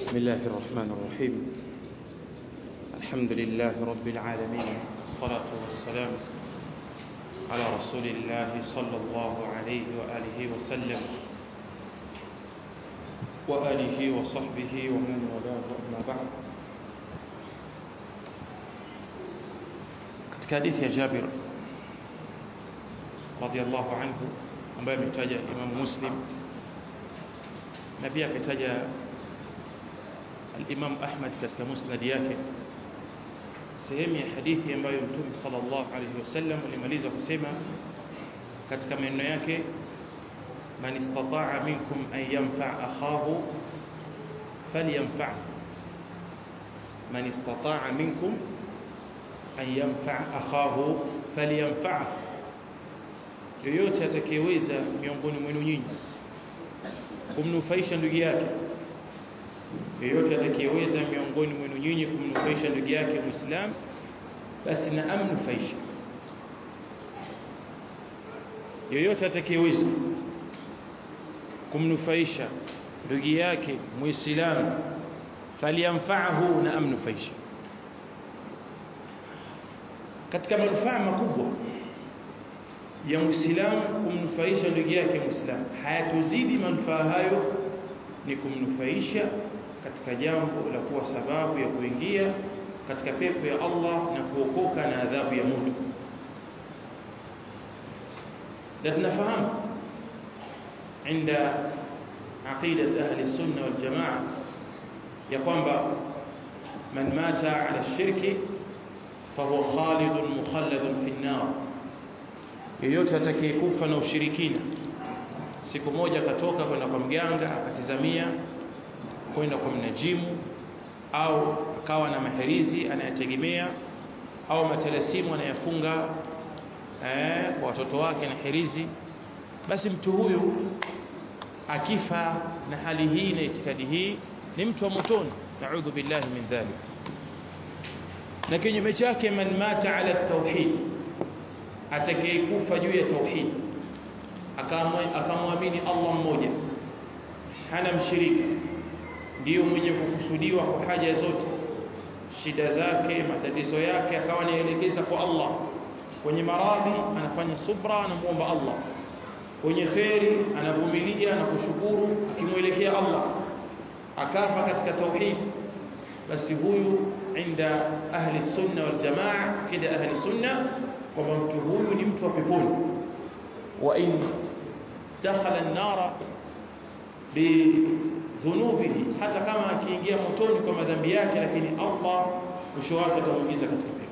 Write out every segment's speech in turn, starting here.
بسم الله الرحمن الرحيم الحمد لله رب العالمين الصلاة والسلام على رسول الله صلى الله عليه وآله وسلم وآله وصحبه ومن والاه أما بعد katika hadithi ya Jabir radhiallahu anhu ambaye ametaja Imam Muslim na pia akataja al-Imam Ahmad katika musnad yake sehemu ya hadithi ambayo Mtume sallallahu alayhi wasallam alimaliza kusema katika maneno yake man istata'a minkum an yanfa' akhahu falyanfa' man istata'a minkum an yanfa' akhahu falyanfa' yoyote atakayeweza miongoni mwenu nyinyi kumnufaisha ndugu yake yeyote atakayeweza miongoni mwenu nyinyi kumnufaisha ndugu yake muislam basi na amnufaisha yeyote atakayeweza kumnufaisha ndugu yake muislamu faliyamfa'ahu na amnufaisha katika manufaa makubwa ya muislamu kumnufaisha ndugu yake muislamu hayatuzidi manufaa hayo ni kumnufaisha katika jambo la kuwa sababu ya kuingia katika pepo ya Allah na kuokoka na adhabu ya moto na tunafahamu عند عقيدة أهل السنة والجماعة يقوم من مات على الشرك فهو خالد مخلد في النار yeyote atakayekufa na ushirikina siku moja akatoka kwenda kwa mganga akatizamia kwenda kwa mnajimu au akawa na maherizi anayategemea au matalasimu anayafunga eh, kwa watoto wake na herizi basi mtu huyu akifa na hali hii na itikadi hii ni mtu wa motoni naudhu billahi min dhalik na kinyume chake man mata ala tauhid atakayekufa juu ya tauhid akamwamini Allah mmoja hana mshirika ndiyo mwenye kukusudiwa kwa haja zote shida zake matatizo yake akawa anaelekeza kwa Allah kwenye maradhi anafanya subra anamuomba Allah kwenye kheri anavumilia na kushukuru akimwelekea Allah akafa katika tauhid basi huyu inda ahli sunna wal jamaa kida ahli sunna kwamba mtu huyu ni mtu wa peponi wa in dakhala an-nara bidhunubihi hata kama akiingia motoni kwa madhambi yake lakini Allah mwisho wake atamuingiza katika pepo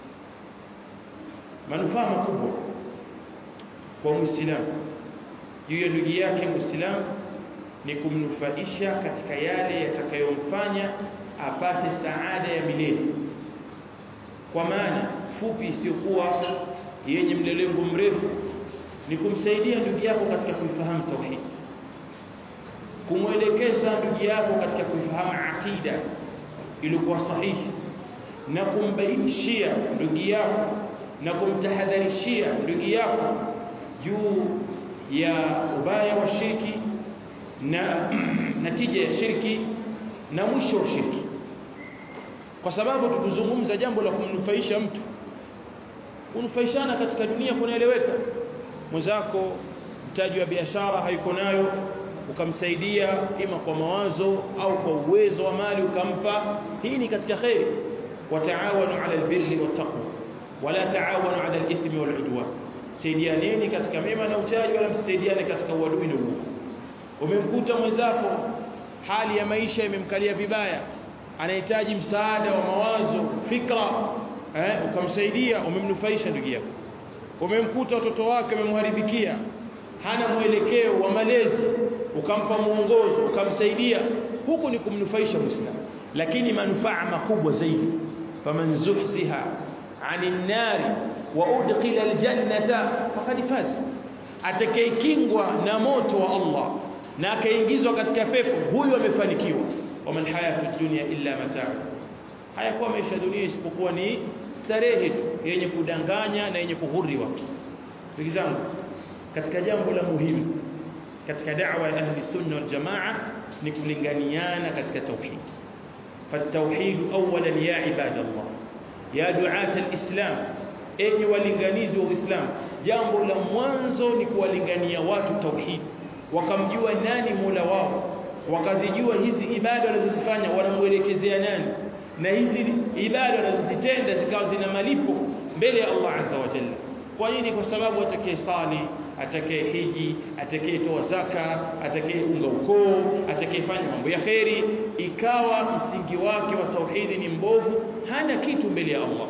manufaa makubwa kwa muislamu juu ya ndugu yake muislamu ni kumnufaisha katika yale yatakayomfanya apate saada ya milele kwa maana fupi isiyokuwa yenye mlelengo mrefu ni kumsaidia ndugu yako katika kuifahamu tauhid kumwelekeza ndugu yako katika kuifahamu akida iliyokuwa sahihi na kumbainishia ndugu yako na kumtahadharishia ndugu yako juu ya ubaya wa shirki na natija ya shirki na mwisho wa shirki kwa sababu tukuzungumza jambo la kumnufaisha mtu kunufaishana katika dunia kunaeleweka mwenzako mtaji wa biashara hayuko nayo ukamsaidia ima kwa mawazo au kwa uwezo wa mali ukampa hii ni katika khairi wataawanu ala albirri wattaqwa wala taawanu ala alithmi waludwan saidianeni katika mema na uchaji wala msaidiane katika uadui na uovu umemkuta mwenzako hali ya maisha imemkalia vibaya anahitaji msaada wa mawazo fikra eh, ukamsaidia umemnufaisha ndugu yako umemkuta watoto wake wamemharibikia hana mwelekeo wa malezi ukampa muongozo ukamsaidia huku ni kumnufaisha muislamu lakini manufaa makubwa zaidi faman zuhziha anin nari wa udkhila aljannata faqad faz atakayekingwa na moto wa Allah na akaingizwa katika pepo huyu amefanikiwa waman hayatu dunya illa mataa hayakuwa maisha dunia isipokuwa ni starehe tu yenye kudanganya na yenye kughuri watu ndugu zangu katika jambo la muhimu katika da'wa ya ahli sunna wal jamaa ni kulinganiana katika tauhid فالتوحيد اولا يا عباد الله يا دعاة الاسلام enyi walinganizi wa Uislamu jambo la mwanzo ni kuwalingania watu tauhid wakamjua nani Mola wao wakazijua hizi ibada wanazozifanya wanamuelekezea nani na hizi ibada wanazozitenda zikawa zina malipo mbele ya Allah azza wa jalla kwa nini kwa sababu atakaye sali atakaye hiji atakayetoa zaka atakayeunga ukoo atakayefanya mambo ya kheri ikawa msingi wake wa tauhidi ni mbovu hana kitu mbele ya Allah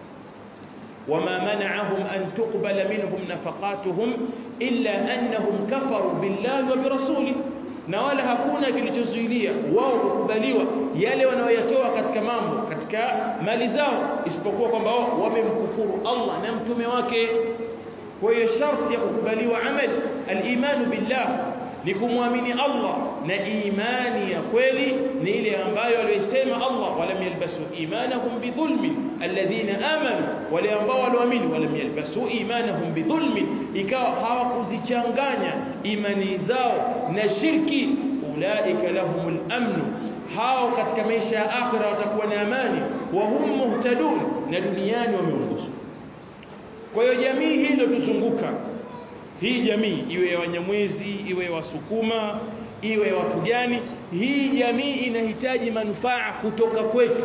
وما منعهم أن تقبل منهم نفقاتهم إلا أنهم كفروا بالله وبرسوله na wala hakuna kilichozuilia wao kukubaliwa yale wanayoyatoa katika mambo katika mali zao isipokuwa kwamba wao wamemkufuru Allah na mtume wake kwa hiyo sharti ya kukubaliwa amali al-imanu billah ni kumwamini Allah na imani ya kweli ni ile ambayo aliyosema Allah walam yalbasu imanahum bidhulmin alladhina amanu wale ambao walioamini walam yalbasu imanahum bidhulmin ikawa hawakuzichanganya imani zao na shirki ulaika lahumul amnu hao katika maisha ya akhira watakuwa na amani wa hum muhtadun na duniani wameongozwa kwa hiyo jamii hii ndio tuzunguka hii jamii iwe ya Wanyamwezi iwe ya Wasukuma iwe ya watu gani hii jamii inahitaji manufaa kutoka kwetu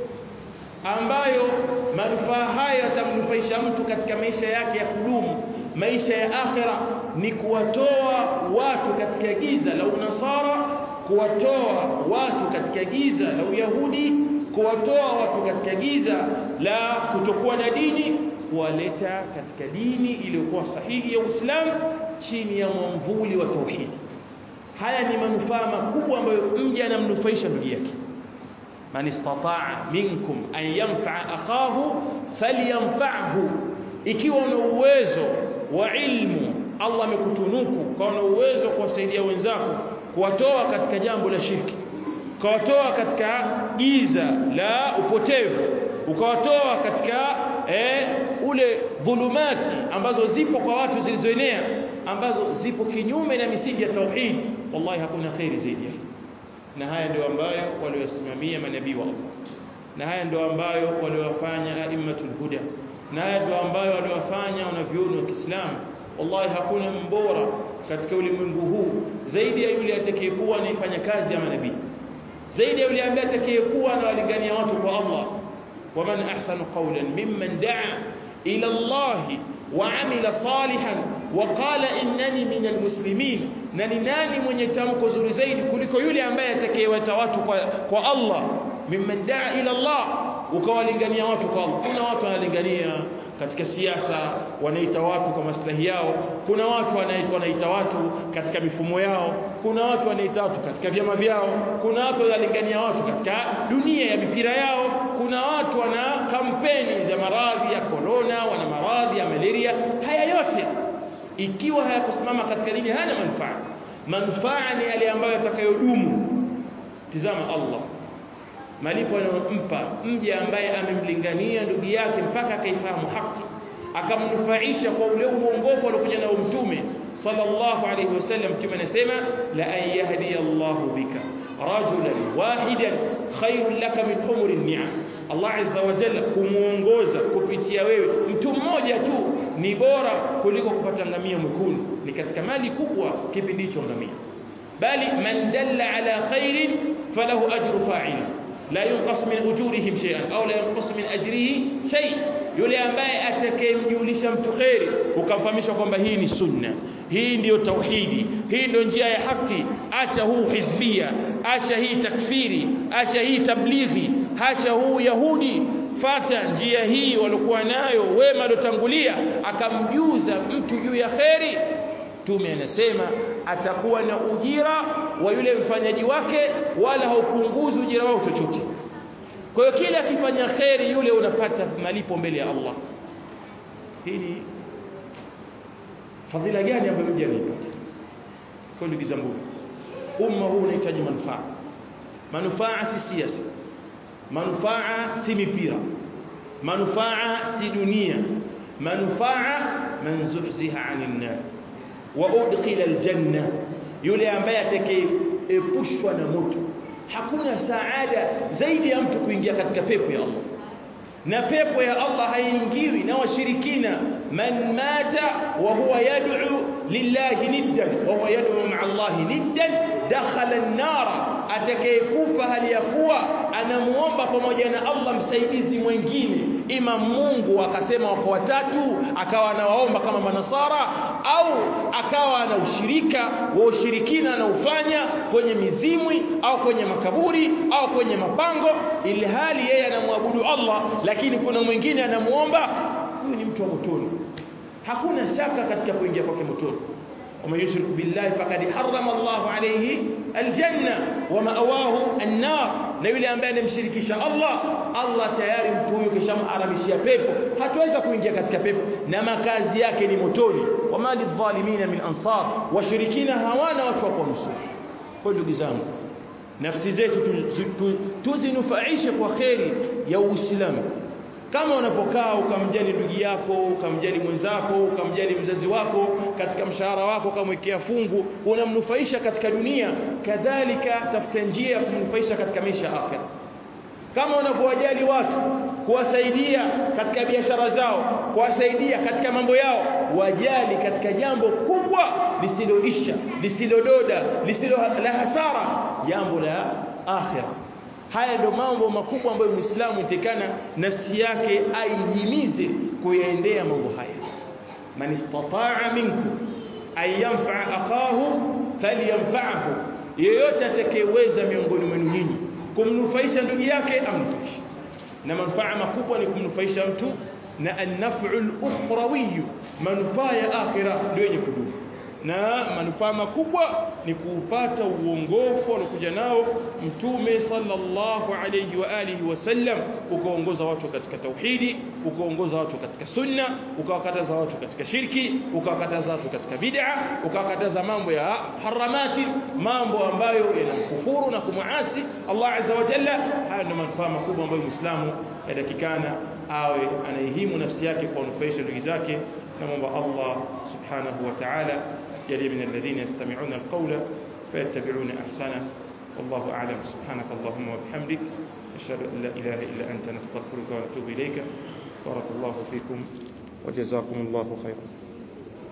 ambayo manufaa haya yatamnufaisha mtu katika maisha yake ya kudumu maisha ya akhira ni kuwatoa watu katika giza la unasara kuwatoa watu katika giza la uyahudi kuwatoa watu katika giza la kutokuwa na dini kuwaleta katika dini iliyokuwa sahihi ya Uislamu chini ya mwamvuli wa tauhid haya ni manufaa makubwa ambayo mja anamnufaisha ndugu yake man istata'a minkum an yanfa'a akahu falyanfa'hu ikiwa una uwezo wa ilmu Allah amekutunuku kwa una uwezo kuwasaidia wenzako kuwatoa katika jambo la shirki ukawatoa katika giza la upotevu ukawatoa katika eh, ule dhulumati ambazo zipo kwa watu zilizoenea ambazo zipo kinyume na misingi ya tauhid wallahi hakuna khairi zaidi na haya ndio ambayo waliosimamia manabii wa Allah na haya ndio ambayo waliowafanya aimmatul huda na haya ndio ambayo waliowafanya wanavyuoni wa Kiislamu wallahi hakuna mbora katika ulimwengu huu zaidi ya yule atakayekuwa anaifanya kazi ya manabii zaidi ya yule ambaye atakayekuwa anawalingania watu kwa Allah ومن أحسن قولا ممن دعا إلى الله وعمل صالحا وقال إنني من المسلمين nani nani mwenye tamko zuri zaidi kuliko yule ambaye atakayewata watu kwa, kwa Allah mimman daa ila Allah ukawalingania watu kwa Allah kuna watu wanalingania katika siasa wanaita watu kwa maslahi yao kuna watu wanaita watu katika mifumo yao kuna watu wanaita watu katika vyama vyao kuna watu wanalingania watu katika dunia ya mipira yao kuna watu wana kampeni za maradhi ya corona wana maradhi ya malaria haya yote ikiwa hayakusimama katika dini hana manufaa manufaa ni yale ambayo yatakayodumu tizama Allah malipo anayompa mja ambaye amemlingania ndugu yake mpaka akaifahamu haki akamnufaisha kwa ule uongofu aliokuja nao mtume sallallahu alayhi wasallam mtume anasema la an yahdi Allahu bika rajulan wahidan khairun laka min humuri ni'am Allah azza wa jalla kumuongoza kupitia wewe mtu mmoja tu ni bora kuliko kupata ngamia mwekundu ni katika mali kubwa kipindi hicho ngamia bali man dalla ala khairin falahu ajru fa'ili la yunqas min ujurihim shay'an au la yunqas min ajrihi shay yule ambaye atakayemjulisha mtu khairi ukamfahamisha kwamba hii ni sunna hii ndiyo tauhidi hii ndio njia ya haki acha huu hizbia acha hii takfiri acha hii tablighi acha huu yahudi fata njia hii walikuwa nayo wema waliotangulia akamjuza mtu juu ya kheri Mtume anasema atakuwa na ujira wa yule mfanyaji wake wala haupunguzi ujira wao chochote. Kwa hiyo kila akifanya kheri yule unapata malipo mbele ya Allah. Hii ni fadhila gani ambayo mja anaipata? Kwa ndugu zangu, umma huu unahitaji manufaa. Manufaa si siasa. Manufaa si mipira. Manufaa si dunia. Manufaa man zuhziha 'anil nar wa udkhila aljanna yule ambaye kuepushwa na moto hakuna saada zaidi ya mtu kuingia katika pepo ya Allah na pepo ya Allah haiingiwi na washirikina man mata wa huwa yad'u lillahi niddan wa huwa yad'u ma'a Allah niddan dakhala an-nar atakayekufa hali ya kuwa anamuomba pamoja na Allah msaidizi mwingine ima Mungu akasema wako watatu akawa anawaomba kama manasara au akawa na ushirika wa ushirikina anaufanya kwenye mizimwi au kwenye makaburi au kwenye mapango ili hali yeye anamwabudu Allah lakini kuna mwingine anamuomba huyu ni mtu wa motoni hakuna shaka katika kuingia kwake motoni ومن يشرك بالله فقد حرم الله عليه الجنة ومأواه النار na yule ambaye anamshirikisha Allah Allah tayari mtu huyo kishamharamishia pepo hatuweza kuingia katika pepo na makazi yake ni motoni wama lidhalimina min ansar washirikina hawana watu wa kuwanusuru kwa ndugu zangu nafsi zetu tuzinufaishe kwa kheri ya Uislamu kama unapokaa ukamjali ndugu yako ukamjali mwenzako ukamjali mzazi wako katika mshahara wako ukamwekea fungu unamnufaisha katika dunia kadhalika tafuta njia ya kumnufaisha katika maisha ya akhera kama unapowajali watu kuwasaidia katika biashara zao kuwasaidia katika mambo yao wajali katika jambo kubwa lisiloisha lisilododa lisilo la hasara jambo la akhera haya ndio mambo makubwa ambayo Muislamu itekana nafsi yake aijimize kuyaendea mambo haya man istata'a minkum ay yanfa'a akhahu falyanfa'hu yeyote atakayeweza miongoni mwenu nyinyi kumnufaisha ndugu yake amnufaishe na manufaa makubwa ni kumnufaisha mtu na an-naf'u al-ukhrawi manufaa ya akhira ndio yenye kudumu na manufaa makubwa ni kuupata uongofu aliokuja nao mtume sallallahu alayhi wa alihi wasallam ukaongoza watu katika tauhidi ukaongoza watu katika sunna ukawakataza watu katika shirki ukawakataza watu katika bid'a ukawakataza mambo ya haramati mambo ambayo yanakufuru na kumuasi Allah azza wa jalla haya ndio manufaa makubwa ambayo muislamu yadakikana awe anaihimu nafsi yake kwa kunufaisha ndugu zake نمضى الله سبحانه وتعالى يلي من الذين يستمعون القول فيتبعون أحسنه والله أعلم سبحانك اللهم وبحمدك أشهد أن لا إله إلا أنت نستغفرك ونتوب إليك بارك الله فيكم وجزاكم الله خيرا